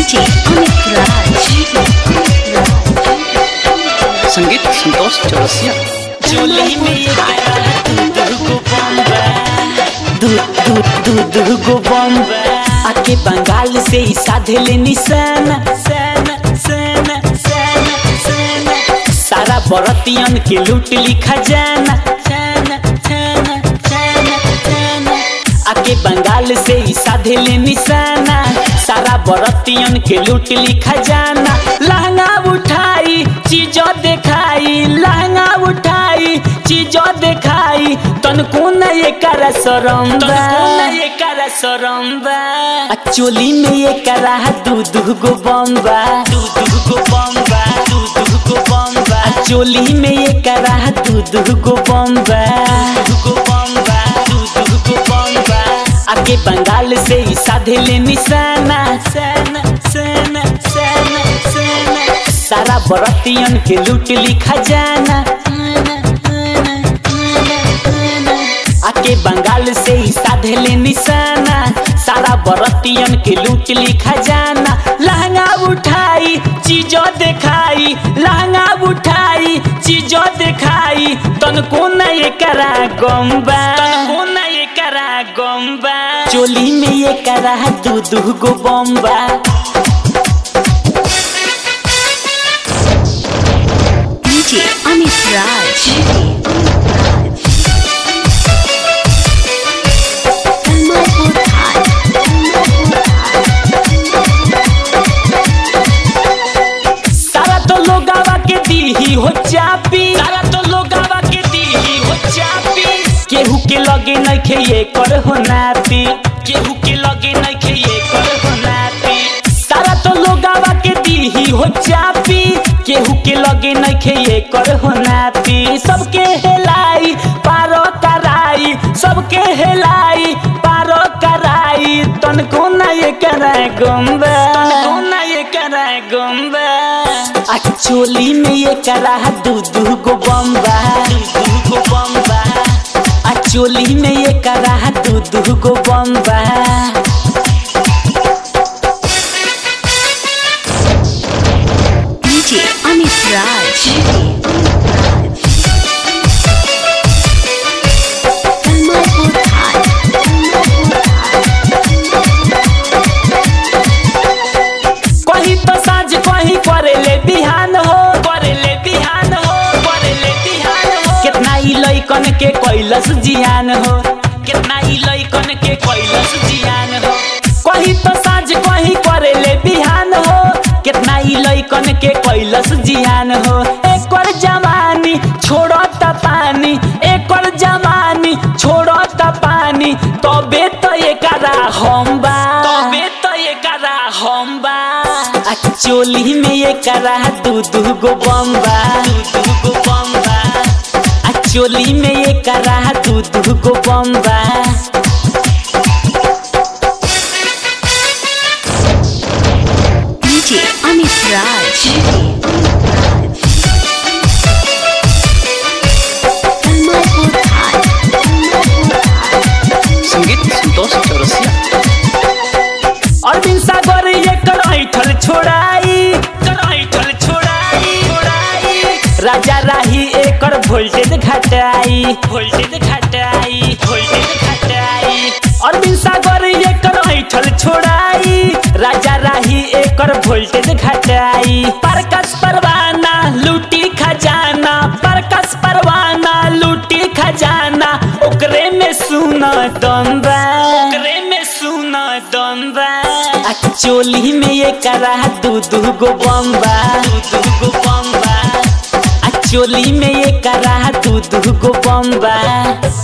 DJ Amit Raj. संगीत संतोष चौरसिया चोली में ये दूध को बम्बा दूध दूध दूध को बम्बा आके बंगाल से ही साधे ले निशाना साना साना साना साना सारा बरतियन के लूट ली खजाना जाना जाना जाना जाना आके बंगाल से ही साधे ले निशाना सारा बरतियन के लूट ली खजाना लहंगा उठाई चीजों दिखाई लहंगा उठाई चीजों दिखाई तनको न ये कर सरम्बा ये कर सरम्बा आ चोली में ये करा दूध गो बम्बा दूध गो बम्बा दूध गो बम्बा आ चोली में ये करा दूध गो बम्बा गो बम्बा दूध गो बम्बा आगे बंगाल से ही साधे ले निशाना सना सना सना सना सारा बरतियन के लूट ली खजाना आके बंगाल से ही साधे ले निशाना सारा बरतियन के लूट ली खजाना लहंगा उठाई चीजों दिखाई लहंगा उठाई चीजों दिखाई तनको न ये करा गम्बा तनको न ये करा गम्बा चोली में ये करा दूध गो बम्बा DJ Amit Raj. Kamalpur High. सारा तो लोगावा के दी हो चापी सारा तो लोगावा के दी हो चापी केहू के लगे नहीं खे ये कर हो नापी केहू के लगे नहीं खे ये कर हो नापी सारा तो लोगावा के दी हो चापी केहू के लगे नहीं खे ये कर हो नापी सबके हेलाई पारो कराई सबके हेलाई पारो कराई तनको ना ये कराए गुम्बा तनको ना ये कराए गुम्बा आ चोली में ये करा दूध गो बम्बा दूध गो बम्बा आ चोली में ये करा दूध गो बम्बा DJ Amit Raj. Kamalpur High. कहीं तो साँझ कहीं करे ले बिहान हो करे ले बिहान हो करे ले बिहान हो कितना ई लइकन के कैलस जियान हो कितना ई लइकन के कैलस जियान हो कहीं तो साँझ कहीं करे ले बिहान हो कितना ई लइकन के कैलस जियान हो एकर जवानी छोड़ो त पानी एकर जवानी छोड़ो त पानी तबे तो एकरा हम बा तबे तो एकरा हम बा आ चोली में एकरा दूध गो बम्बा दूध गो बम्बा आ चोली में एकरा दूध गो बम्बा DJ Amit Raj. Kamalpur High. संगीत संतोष चौरसिया अरविंद सागर एकर ऐठल छोड़ाई एकर ऐठल छोड़ाई छोड़ाई राजा राही एकर वोल्टेज घटाई वोल्टेज घटाई वोल्टेज घटाई अरविंद सागर एकर ऐठल छोड़ाई राजा राही एकर वोल्टेज घटाई परकस परवाना लूटी खजाना परकस परवाना लूटी खजाना ओकरे में सुना दम्बा ओकरे में सुना दम्बा आ चोली में ये करा दूध गो बम्बा दूध गो बम्बा आ चोली में ये करा दूध गो बम्बा